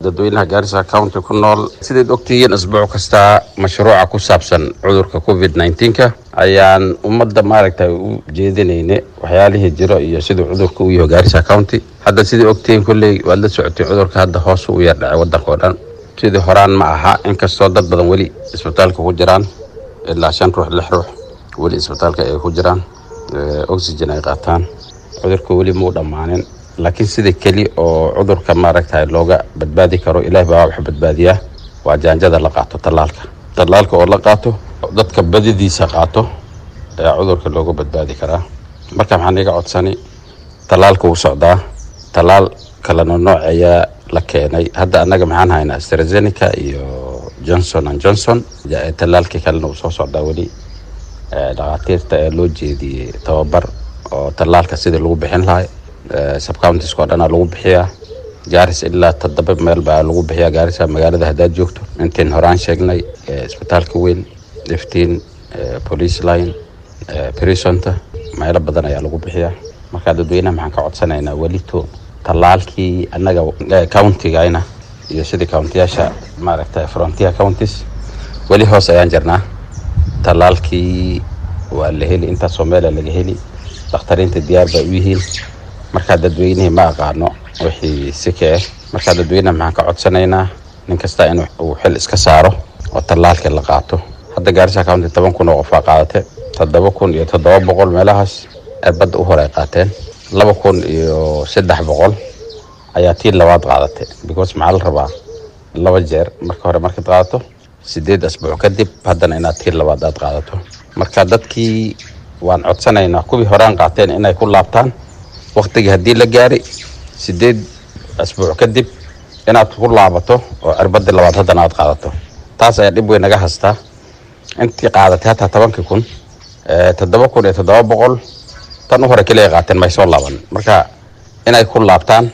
dadweynaha gaarisa county ku nool sidayd ogtihiin isbuuc kasta mashruuca ku saabsan cudurka covid nneteen-ka ayaan ummadda maaragtay u jeedinayne waxyaalihii jiro iyo siduu cudurka u yaho gaarisa county hadda sidai ogtihiin kolley waad la socotay cudurka hadda hoos u yar dhacay waddanka oo dhan sidii horaan ma aha inkastoo dad badan weli isbitaalka ku jiraan ilaa shan ruux lix ruux weli isbitaalka ay ku jiraan oxygen ay qaataan cudurka weli muu dhammaanin laakiin sida keli oo cudurka maaragtay looga badbaadi karo ilaah baa wax badbaadiyaa waa jaanjada la qaato tallaalka tallaalka oo la qaato dadka badidiisa qaato ayaa cudurka looga badbaadi karaa marka maxaan iga codsani tallaalka wuu socdaa tallaal kalena nooc ayaa la keenay hadda annaga maxaan haynaa strazenica iyo johnson and johnson tallaalkii kalena uu soo socdaa weli dhakhaatiirta ee loo jeediyey tababar oo tallaalka sidii lagu bixin lahay subcountiska oo dhanaa lagu bixiyaa gaaris ilaa toddoba meel baa lagu bixiyaa gaarisa magaalada haddaad joogto intiin horaan sheegnay isbitaalka weyn iftiin police line brisonta meelo badan ayaa lagu bixiyaa markaa dadweynaha maxaan ka codsanaynaa welito tallaalkii annaga countigayna iyo sidii countiyaasha maaragtay frontier counties weli hoos ayaan jirnaa tallaalkii waa la heli intaasoo meela laga heli dakhtariinta diyaar bay u yihiin markaa dadweynihii ma aqaano wixii sike ah markaa dadweynaha maxaan ka codsanaynaa nin kasta in uu xil iska saaro oo tallaalkii la qaato hadda gaarisa county toban kun oo qofaa qaadate toddoba kun iyo toddoba boqol meelahaas badda u hore ay qaateen laba kun iyo saddex boqol ayaa tii labaad qaadatay because maxaa la rabaa laba jeer marka hore markaad qaadato sideed asbuuc kadib haddana inaad tii labaad aad qaadato marka dadkii waan codsanaynaa kuwii horaan qaateen inay ku laabtaan waktigii haddii la gaari sideed asbuuc kadib inaad ku laabato oo cirbadii labaad haddana aad qaadato taas ayaa dhib weyn naga hastaa intii qaadatay hataa tobankii kun toddoba kun iyo toddoba boqol tan u hore keliya qaateen may soo laaban marka inay ku laabtaan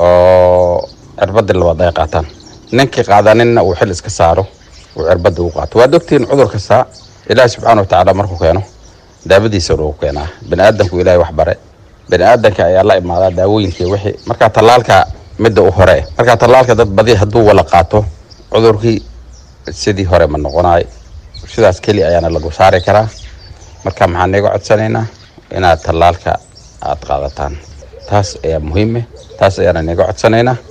oo cirbadii labaad ay qaataan ninkii qaadaninna uu xil iska saaro uu cirbadii u qaato waad ogtihiin cudur kasta ilaahi subxaana watacaala markuu keeno daawadiisa lagu keenaa bani aadamku ilaahay wax bare bani aadanka ayaa la imaadaa daawooyinkii wixii markaa tallaalka midda u hore markaa tallaalka dad badi hadduu wala qaato cudurkii sidii hore ma noqonaay sidaas keli ayaana lagu saari karaa marka maxaan iga codsanaynaa inaad tallaalka aad qaadataan taas ayaa muhiime taas ayaana niga codsanaynaa